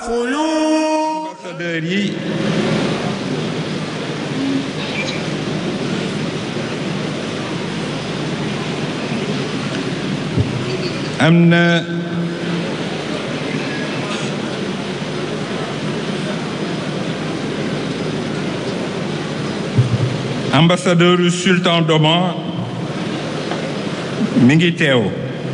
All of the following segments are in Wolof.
ambassadeurs yi am na ambassadeur sultan d'Oman mi ngi teew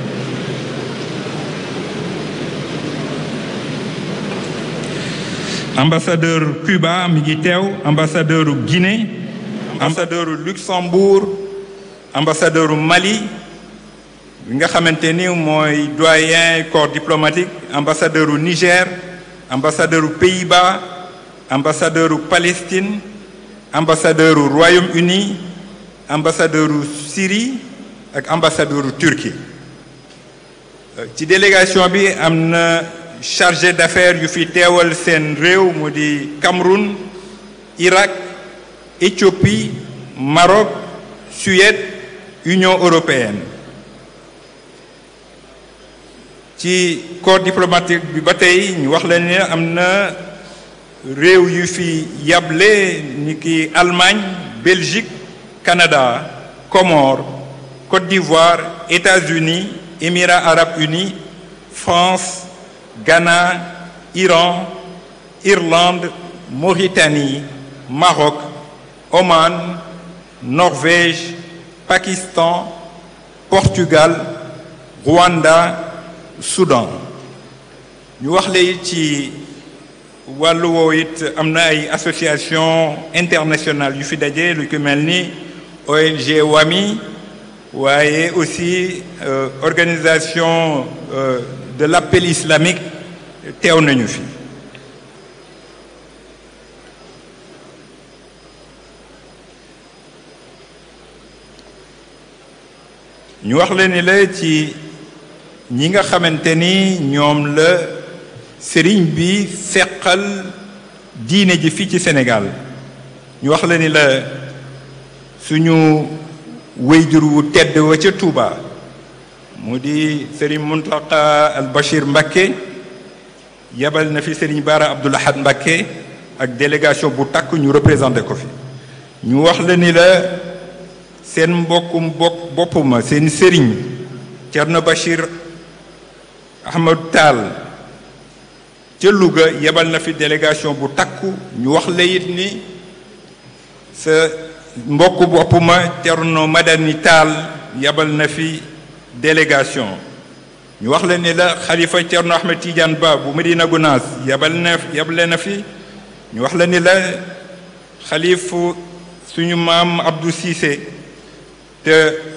ambassadeur Cuba mi ngi teew ambassadeur Guinée ambassadeur Luxembourg ambassadeur Mali bi nga xamante ni mooy doyen corps diplomatique ambassadeur Niger ambassadeur Pays-Bas ambassadeur Palestine ambassadeur Royaume-Uni ambassadeur Syrie ak ambassadeur Turquie ci délégation bi am na chargé d'affaires yu fi teewal seen réew mu di Cameroun Irak Éthiopie Maroc Suède Union européenne ci corps diplomatique bi ba tey ñu wax leen ne am na réew yu fi yable ni ki Allemagne Belgique Canada Comores Côte d'Ivoire États-Unis Émirats arabes unis France Ghana Iran Irlande Mauritanie Maroc Oman Norvège Pakistan Portugal Rwanda Soudan ñu wax la ci wàllu woowu it am na ay association internationale yu fi daje lu ko mel ni ONG WAMI waaye aussi euh, organisation euh, de l'appel islamique teew nañu fi ñu wax leen ni la ci ñi nga xamante ni ñoom la sëriñ bi seqal diine ji fii ci Sénégal ñu wax la ni la suñu wéyjur wu tedd wa ca Touba mu di sëriñ Muntaqa al Bachir Mbakke yebal na fi sëriñ Baara Abdoul Ahad Mbakke ak délégation bu takk ñu représenté ko fi ñu wax la ni la seen mbokkum bokk boppuma seen sëriñ Thierno Bachir Ahmad Tall ca Louga yebal na fi délégation bu takku ñu wax la it ni sa mbokk boppuma Thierno Madani Tall yebal na fi délégation ñu wax la ni la xalifa Thierno Ahmed Tidiane Ba bu Medina Gounass yebal na yebale na fi ñu wax la ni la xalifu suñu maam Abdou Cissé te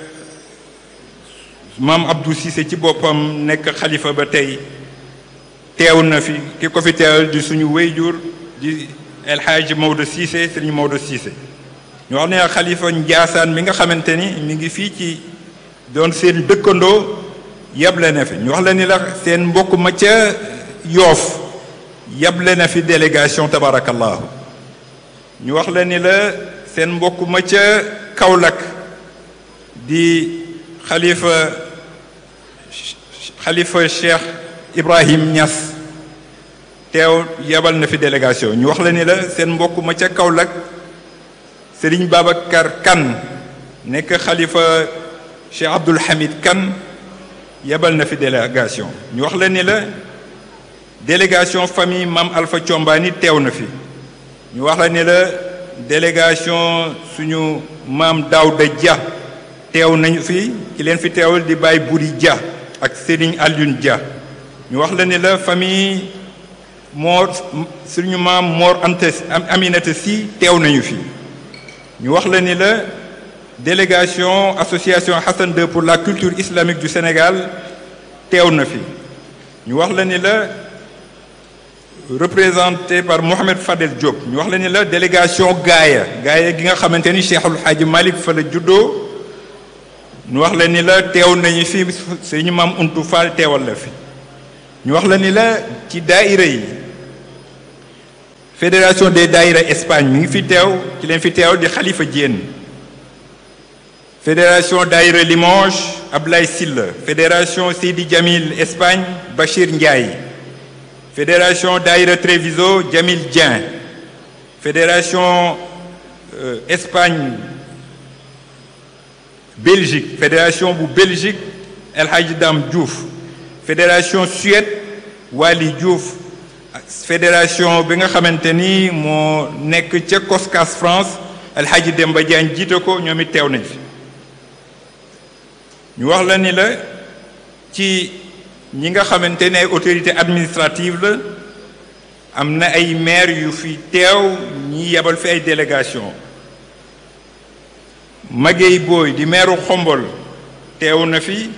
maam Abdou Cissé ci boppam nekk xalifa ba tey teew na fi ki ko fi teewal di suñu wéyjur di El Hadj Maodo Cissé sëriñ Maodo Cissé ñu wax ne xalifa Njaasaan mi nga xamante ni mi ngi fii ci doon seen dëkkandoo yable na fi ñu wax la ni la seen mbokk ma ca yoof yable na fi délégation tabarakallahu ñu wax la ni la seen mbokk ma ca Kaolack di xalifa xalifa Cheikh Ibrahim Niass teew yebal na fi délégation ñu wax la ni la seen mbokk ma ca Kaolack Serigne Babacar Kane nekk xalifa Cheikh Abdoul Hamid Kane yebal na fi délégation ñu wax la ni la délégation famille Mam Alpha Thiombani teew na fi ñu wax la ni la délégation suñu maam Daouda Dia teew nañu fi ki leen fi teewal di Baye Buri Dia ak Serigne Alioune Dia ñu wax la ni la famille Mor suñu maam Mor Anta Aminata Sy teew nañu fi ñu wax la ni la délégation association Hassan II pour la culture islamique du Sénégal teew na fi ñu wax la ni la représenté par Mohamed Fadel Diop ñu wax la ni la délégation gaaya gaaya gi nga xamante ni Cheikhul Hadji Malick fa la juddoo ñu wax la ni la teew nañu fi suñu maam Untu Fall teewal la fi ñu wax la ni la ci daaira yi fédération des daaira Espagne mi ngi fi teew ci leen fi teew di Khalifa Diène fédération daaira Limoges Ablaye Sylla fédération Seydi Jamil Espagne Bachir Ndiaye fédération Daïra Treviso Jamil Dieng fédération euh, Espagne Belgique fédération bu Belgique El Hadji Dam Diouf fédération Suède Wali Diouf fédération bi nga xamante ni moo nekk ca Koskas France El Hadji Demba Diagne jiite ko ñoom it teew nañ fi ñu wax la ni la ci ñi nga xamante ne ay autorité administrative la am na ay maire yu fi teew ñi yebal fi ay délégation Maguey Boy di maire Xombol teew na fi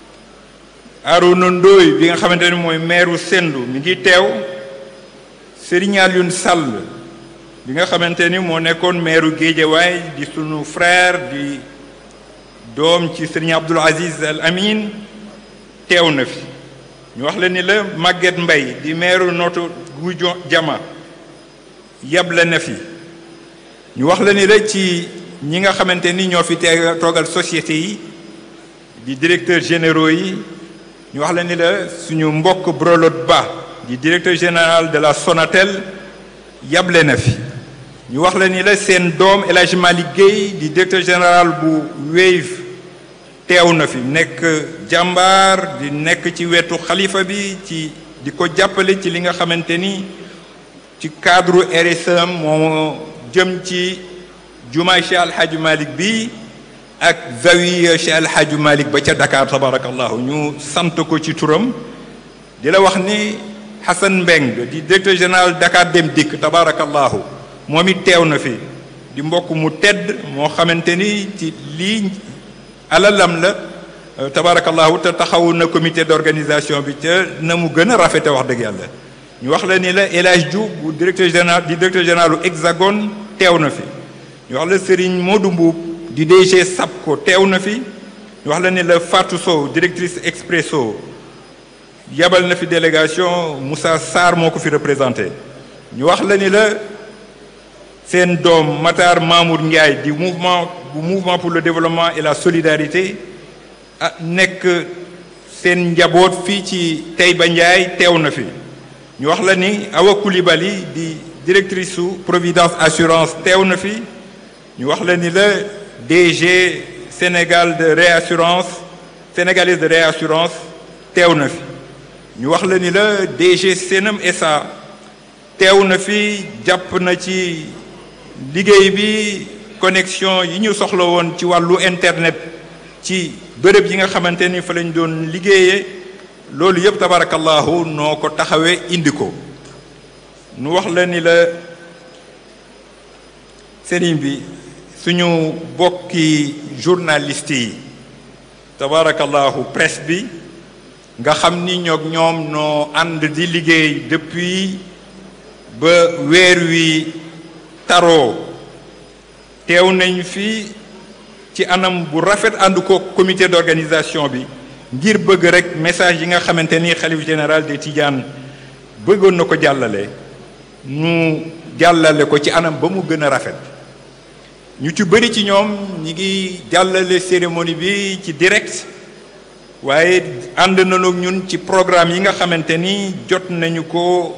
Arouna Ndoye bi nga xamante ne mooy maire Sendu mi ngi teew Serigne Alioune Sall bi nga xamante ni moo nekkoon maire Guédiawaye di sunu frère di doom ci Serigne Abdoul Aziz Al Amin teew na fi ñu wax la ni la Maguette Mbaye di maire Notto Gouye Diama yable na fi ñu wax la ni la ci ñi nga xamante ni ñoo fi tee toogal société yi di directeur généraux yi ñu wax la ni la suñu mbokk Brelot Ba di directeur général de la Sonatel yable na fi ñu wax la ni la seen doom El Hadj Malick Guèye di directeur général bu Wave teew na fi nekk jàmbaar di nekk ci wetu xalifa bi ci di ko jàppale ci li nga xamante ni ci cadre RSE moo jëm ci jumaay Cheikh Al Hadj Malick bi ak zawiya Cheikh Al Hadj Malick ba ca Dakar tabarakallahu ñu sant ko ci turam di la wax ni Hassan Mbeng di directeur général Dakar Dem Dikk tabarakallahu moom it teew na fi di mbokk mu tedd moo xamante ni ci lii alalam la tabarakallahu te taxawu na comité d'organisation bi ca na mu gën a rafete wax dëgg yàlla ñu wax la ni la El Hadj Diouf bu directeur général di directeur général Hexagone teew na fi ñu wax la Serigne Modou Mbuub di DG SAPCO teew na fi ñu wax la ni la Fatou Sow directrice Expresso yabal na fi délégation Moussa Sarr moo ko fi représenté ñu wax la ni la seen doom Matar Mamour Ndiaye di mouvement bu mouvement pour le développement et la solidarité ah nekk seen njaboot fii ci Taïba Ndiaye teew na fi ñu wax la ni Awa Coulibaly di directrice su Providence Assurance teew na fi ñu wax la ni la DG Sénégal de réassurance sénégalaise de réassurance teew na fi ñu wax la ni la DG Senam SA teew na fi jàpp na ci liggéey bi connexion yi ñu soxla woon ci wàllu internet ci bërëb yi nga xamante ni fa lañ doon liggéeyee loolu yëpp tabarakallahu noo ko taxawee indi ko nu wax la ni la sëriñ bi suñu bokki journaliste yi tabarakallahu presse bi nga xam ni ñoog ñoom noo ànd di liggéey depuis ba weer wi taroo teew nañ fi ci anam bu rafet ànd ko comité d'organisation bi ngir bëgg rek message yi nga xamante ni xalif général des Tidianes bëggoon na ko jàllale ñu jàllale ko ci anam ba mu gën a rafet ñu ci bëri ci ñoom ñi ngi jàllale cérémonie bi ci direct waaye ànd nañu ak ñun ci programme yi nga xamante ni jot nañu ko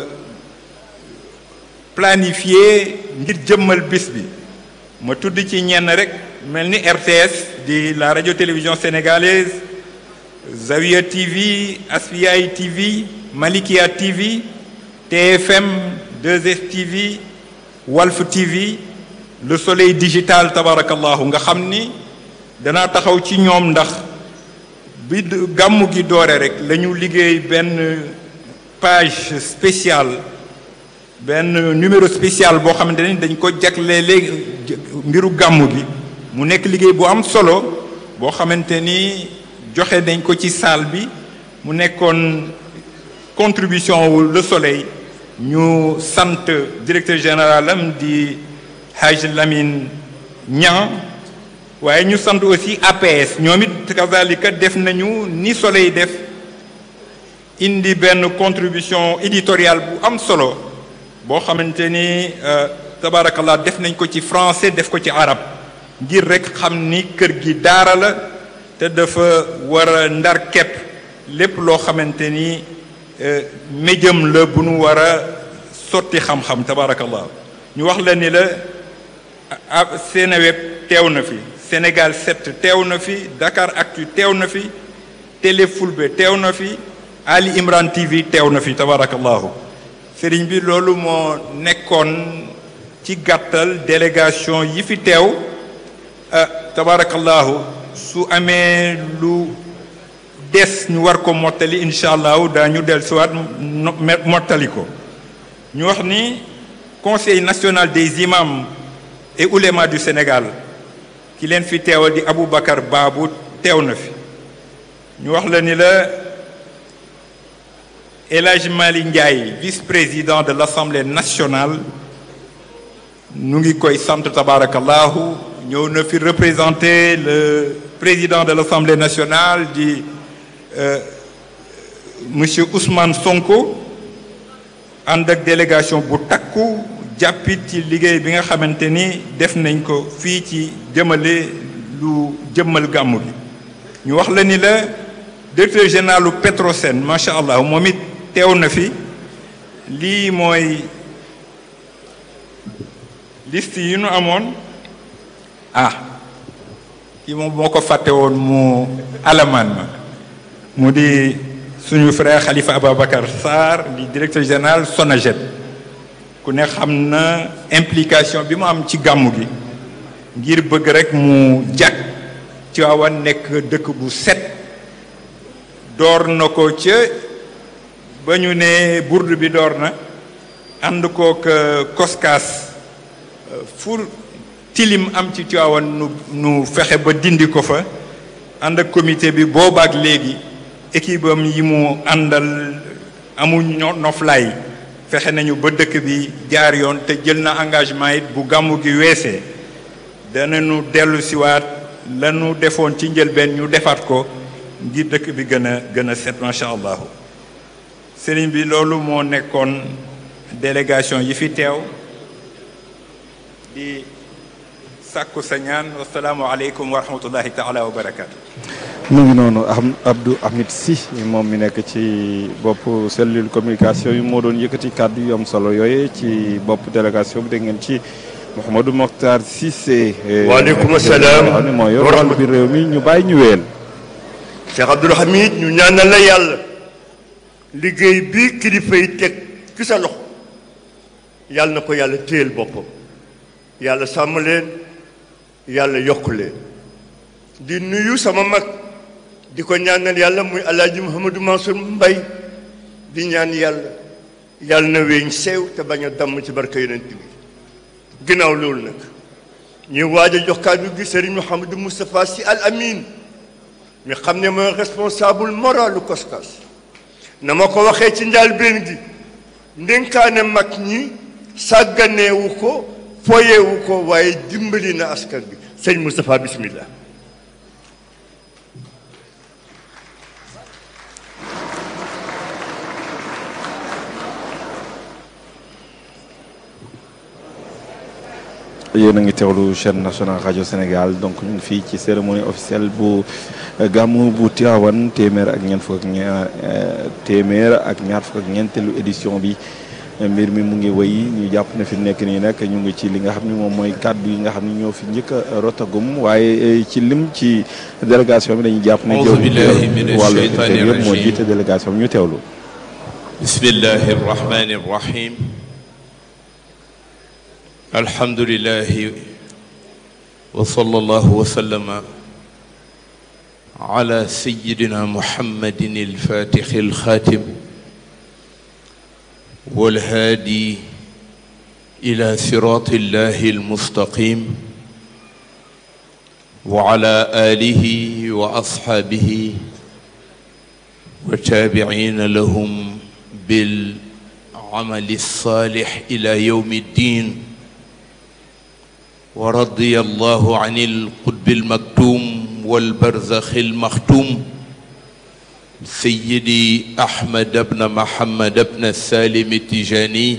planifié ngir jëmmal bis bi ma tudd ci ñenn rek mel ni RTS di la radio télévision sénégalaise Zawiya TV Asfiyahi TV Malikia TV TFM 2S TV Walf TV Le Soleil digital tabarakallahu nga xam ni danaa taxaw ci ñoom ndax bi gàmmu gi doore rek la ñu liggéey benn page spéciale benn numéro spécial boo xamante ni dañ ko jagle léegi mbiru gàmmu gi mu nekk liggéey bu am solo boo xamante ni joxe nañ ko ci salle bi mu nekkoon contribution wu Le Soleil ñu sant directeur général am di Haj Lamine Niang waaye ñu sant aussi APS ñoom it kazalika def nañu ni Soleil def indi benn contribution éditoriale bu am solo boo xamante ni tabarakallah def nañ ko ci français def ko ci arab ngir rek xam ni kër gi daara la te dafa war a ndar képp lépp loo xamante ni méjëm la bu nu war a sotti xam-xam tabarakallah ñu wax la ni la Seneweb teew na fi Sénégal 7 teew na fi Dakar Actu teew na fi Télé Fulbe teew na fi Ali Imran TV teew na fi tabarakallahu sëriñ bi loolu moo nekkoon ci gàttal délégation yi fi teew tabarakallahu su amee lu des ñu war ko mottali incha allahu daañu dellusiwaat mottali ko ñu wax ni conseil national des imams et oulémas du Sénégal ki leen fi teewal di Aboubacar Babou teew na fi ñu wax la ni la El Hadj Mali Ndiaye vice-président de l'Assemblée nationale ñu ngi koy sant tabarakallahu ñëw na fi représenter le président de l'Assemblée nationale di monsieur Ousmane Sonko ànd ak délégation bu takku jàppit ci liggéey bi nga xamante ni def nañ ko fii ci jëmale lu jëmmal gàmmu bi ñu wax la ni la directeur général u Petrosen macha allah moom it teew na fi lii mooy liste yi nu amoon ah kii moom moo ko fàtte woon mu alamaan ma mu di suñu frère Khalifa Ababacar Sarr di directeur général SONAGED ku ne xam na implication bi mu am ci gàmmu gi ngir bëgg rek mu jag Tiwaawan nekk dëkk bu set door na ko ca ba ñu ne burdu bi door na ànd kook koskaas fu tilim am ci Tiwaawan nu nu fexe ba dindi ko fa ànd ak comité bi boobaak léegi équipe am yi mu àndal amuñ noflaay fexe nañu ba dëkk bi jaar yoon te jël na engagement it bu gàmmu gi weesee danañu dellu siwaat lanu defoon ci njëlbeen ñu defaat ko ngir dëkk bi gën a gën a set macha allah sëriñ bi loolu moo nekkoon délégation yi fi teew di sàkku sa ñaan wasalaamu aleykum wa rahmatullahi taala wa barakaatu. mu ngi noonu am Abdou Hamid Sy moom mi nekk ci bopp cellule communication yi moo doon yëkkati kàddu yu am solo yooyu ci bopp délégation bi dégg ngeen ci Mouhamadou Mokhtar Cissé. waaleykum salaam xam ne moo yor wàllu bi réew mi ñu bàyyi ñu wéyal. Cheikh Abdoul Hamid ñu ñaanal la yàlla liggéey bi kilifa yi teg ci sa loxo yàlla na ko yàlla téyel boppam yàlla sàmm leen yàlla yokk leen di nuyu sama mag di ko ñaanal yàlla muy alaaji Mouhamadou Mansour Mbaye di ñaan yàlla yàlla na weeñ seew te bañ a damm ci barka yonent bi ginnaaw loolu nag ñu waaj a jox kàddu gi Serigne Mouhamadou Moustapha Sy Al Amin mi xam ne mooy responsable moralu Koskas na ma ko waxee ci njëlbéen gi ndénkaane mag ñi sàgganeewu ko foyewu ko waaye dimbali na askan bi sëñ Moustapha bismillah yéen a ngi teewlu chaîne nationale rajo Sénégal donc ñu ngi fii ci cérémonie officielle bu gàmmu bu Tivaouane téeméer ak ñeent fukk ak ñaar téeméer ak ñaar fukk ak ñeenteelu édition bi mbir mi mu ngi wëy ñu jàpp ne fi nekk nii nag ñu ngi ci li nga xam ni moom mooy kàddu yi nga xam ni ñoo fi njëkk a rotagum waaye ci lim ci délégation bi dañuy jàpp ne jëw wàllu intérieur moo jiite délégation bi ñu teewlu bismillahi arrahmani arrahim alhamdulilahi wa sallallahu wa sallama ala sayidina muhammadin alfatixi alxatim والهادي إلى صراط الله المستقيم وعلى آله وأصحابه والتابعين لهم بالعمل الصالح إلى يوم الدين ورضي الله عن القطب المكتوم والبرزخ المختوم سيدي أحمد بن محمد بن السالم التجاني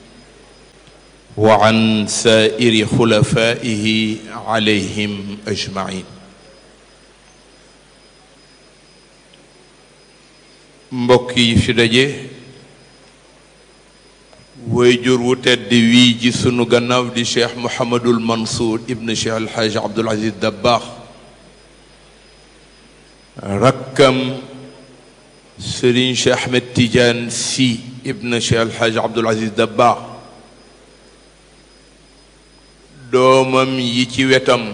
وعن سائر خلفائه عليهم أجمعين mbokk yi fi daje wayjur wu tedd wii ji sunu gannaaw di cheikh Mouhamadul Mansour ibn cheikh Alxaaj Abdul Aziz Dabbaax rakkam Serigne Cheikh Ahmed Tidiane Sy ibn cheikh Alxaaj Abdul Aziz Dabbaax doomam yi ci wetam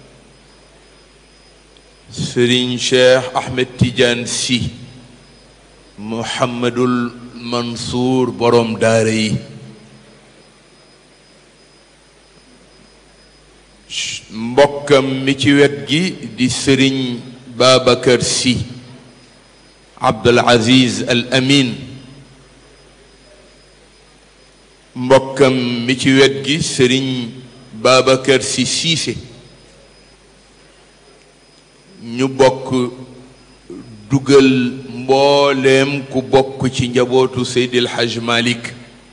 Serigne Cheikh Ahmed Tidiane Sy Mouhamadul Mansour borom daara yi mbokkam mi ci wet gi di sëriñ Babacar Sy Abdul Aziz Al Amin mbokkam mi ci wet gi sëriñ Babacar Sy Cissé ñu bokk dugal mbooleem ku bokk ci njabootu Seydil Hajj Malik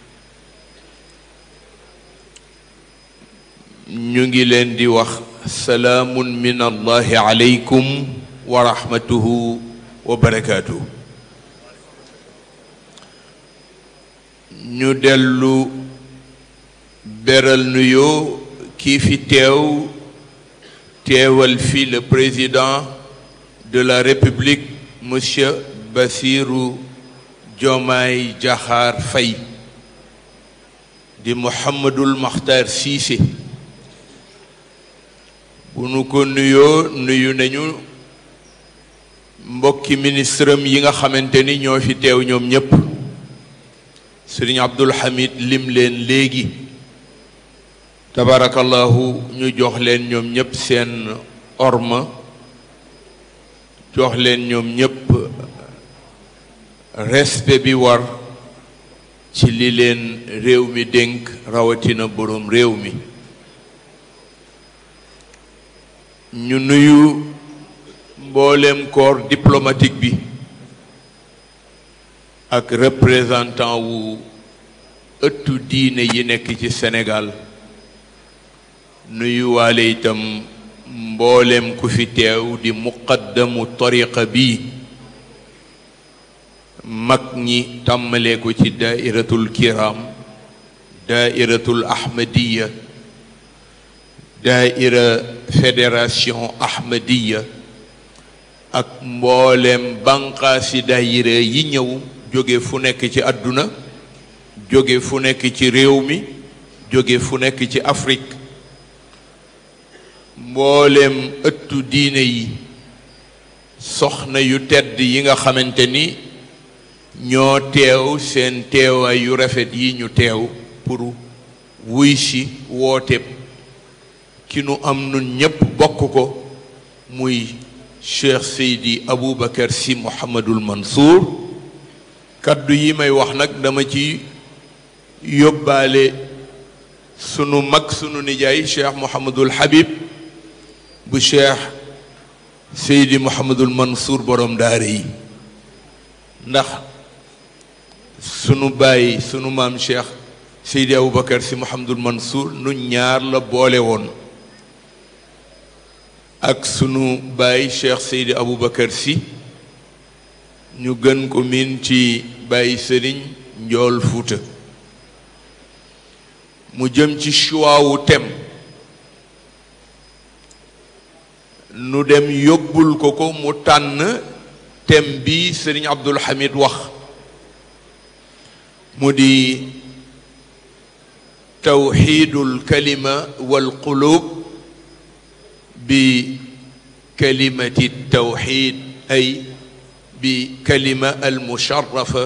ñu ngi leen di wax salaamun min allahi aleykum wa rahmatuhu wa barakaatuhu ñu dellu beral nuyoo kii fi teew teewal fi le président de la république monsieur Bassirou Diomaye Diakhar Faye di Mouhamadul Makhtar Cissé bu nu ko nuyoo nuyu nañu mbokki ministre am yi nga xamante ni ñoo fi teew ñoom ñépp sëriñ Abdul Hamid lim leen léegi tabarakallahu ñu jox leen ñoom ñépp seen orma jox leen ñoom ñépp respect bi war ci li leen réew mi dénk rawatina boroom réew mi ñu nuyu mbooleem corps diplomatique bi ak représentant wu ëttu diine yi nekk ci Sénégal nuyu waale itam mbooleem ku fi teew di muqaddamu tariqa bi mag ñi tàmmalee ko ci daairatul kiram daairatul ahmadiya daaira fédération ahmadiya ak mbooleem banqaasi daayira yi ñëw jóge fu nekk ci àdduna jóge fu nekk ci réew mi jóge fu nekk ci Afrique mbooleem ëttu diine yi soxna yu tedd yi nga xamante ni ñoo teew seen teewaay yu rafet yi ñu teew pour wuy si woote ki nu am nun ñépp bokk ko muy Cheikh Seydi Aboubacar Sy Mouhamadul Mansour kaddu yi may wax nag dama ci yóbbaale sunu mag sunu nijaay Cheikh Mouhamadul Habib bu Cheikh Seydi Mouhamadul Mansour borom daara yi ndax sunu baay sunu maam Cheikh Seydi Aboubacar Sy Mouhamadul Mansour nu ñaar la boole woon ak sunu baay Cheikh Seydi Aboubacar Sy ñu gën ko miin ci baay sëriñ njool fuuta mu jëm ci choix wu tem nu dem yóbbul ko ko mu tànn tem bi sëriñ Abdul Hamid wax mu di tawxiidul kalima wal qulub bi kalimati tawxiid ay bi kalima al musharrafa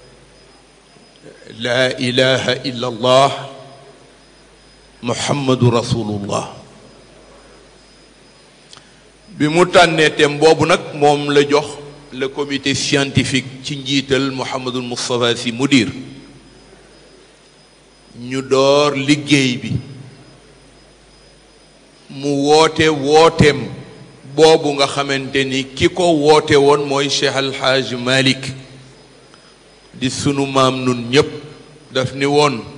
laa ilaha illa allah muhammadu rasulullah bi mu tànnee thème boobu nag moom la jox le comité scientifique ci njiital Mouhamadul Moustapha Sy mudir ñu door liggéey bi mu woote wooteem boobu nga xamante ni ki ko woote woon mooy Cheikh Alhaaj Malik di sunu maam nun ñépp daf ni woon